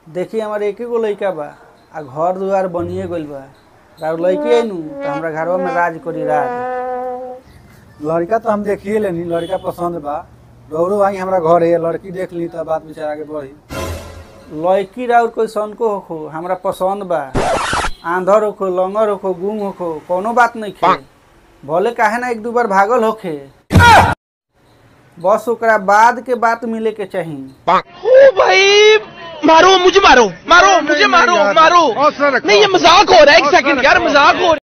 देखी हमारे एक गो लइका बा आ घर दुआर बनिए गइल बा और लड़की आई नु तो हमरा घरवा में राज करी राज लड़का तो हम देखिए लेनी लड़का पसंद बा रौरो आई हमरा घर है लड़की देख ली तो बात विचार आगे बढ़ी लड़की राउर कोई सनको होखो हमरा पसंद बा आंधर होखो लंगर होखो गुम होखो कोनो बात नहीं खे भले काहे ना एक दू बार भागल होखे बस ओकरा बाद के बात मिले के चाही ओ भाई मारो मुझे मारो मारो मुझे मारो मारो नहीं ये मजाक हो रहा है एक सेकंड यार मजाक हो रहा है